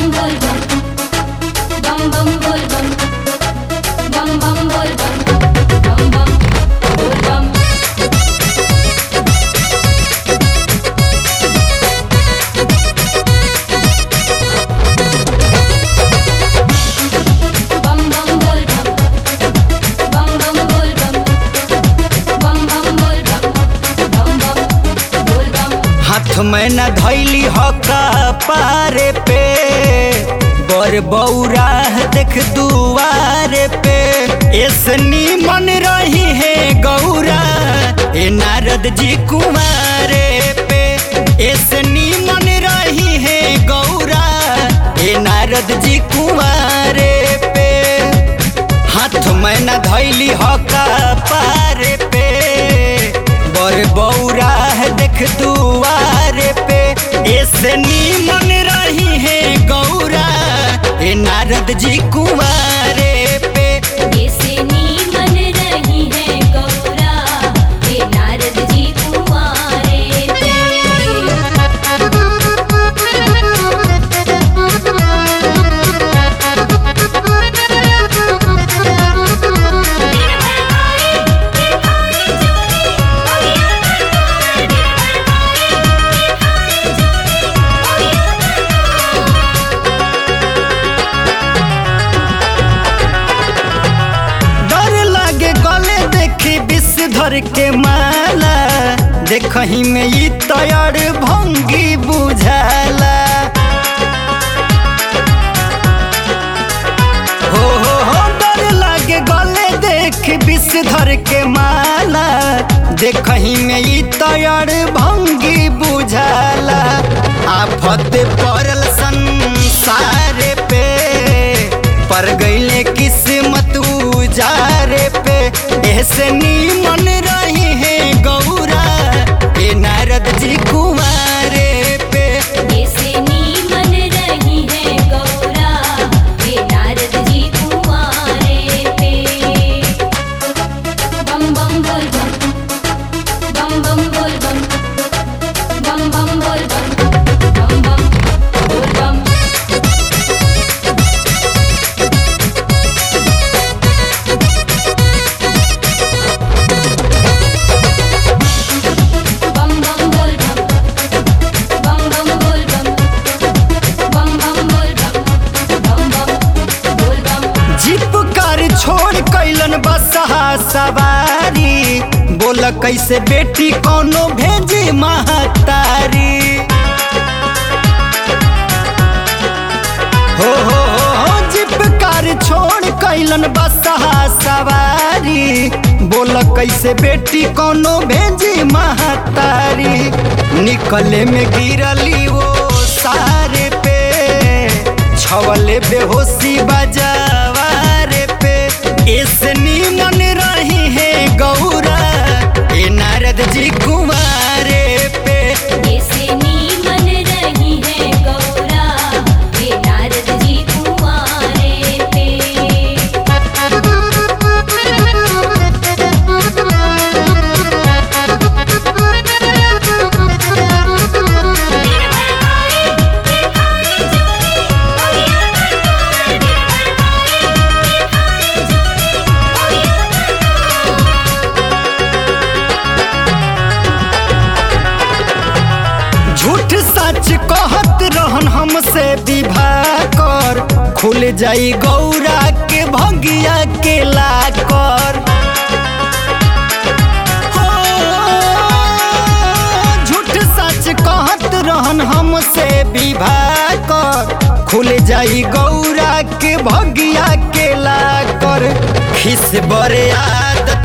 bum bol bum. Bum bum bol bum. Bum bum bol bum. Bum bum bol bum. Bum bum bol bum. Bum bum bol bum. Bum bum bol bum. Bum bum bol bum. हाथ में न धैली हका पारे पे बर बौरा देख दुआरे पे ऐसनी मन रही है गौरा ए नारद जी कुमारे पे ऐसनी मन रही है गौरा ए नारद जी कुमारे पे हाथ में न धैली हका पारे पे बर बौरा है देख दुआरे पे ऐसे नीमन रही है गौरा ए नारद जी कुमारे पे ऐसे नीमन रही है गौरा हे नारद जी कुंवारे पे डर लागे गले देखी विषधर के माला देखही में ई तैयार भंगी बुझाला हो हो हो डर लागे गले देख विषधर के माला देखही में ई तैयार भंगी बुझाला आफत पड़ल संसार पे पर गईले किस्मत उजारे पे ऐसे नीमन रही है गौरा ए नारद जी कुमारे पे ऐसे नीमन रही है गौरा हे नारद जी कुंवारे पे बम बम बोल बम बम बम बोल बम बम बम बोल बम बम बम बोल बम बम बम बोल बम बम बम बोल बम बम बम बोल बम बम बम बोल बम जीप कार छोड़ कैलन बसहा सवारी बोल कैसे बेटी कोनो भेजी महतारी हो हो हो हो जीप कार छोड़ कैलन बसहा सवारी बोल कैसे बेटी कोनो भेजी महतारी निकले में गिरली वो सारे पे छवले बेहोशी बजावारे पे ऐसे नीमन रही है गौरा ए नारद जी कुमारे पे ऐसे नीमन रही है गौरा हे नारद जी कुंवारे पे झूठ सच कहत रहन हमसे विवाह कर खुल जाई गौरा के भगिया के लाकर हो, झूठ सच कहत रहन हमसे विवाह कर खुल जाई गौरा के भगिया के लाकर खिस बरे आदत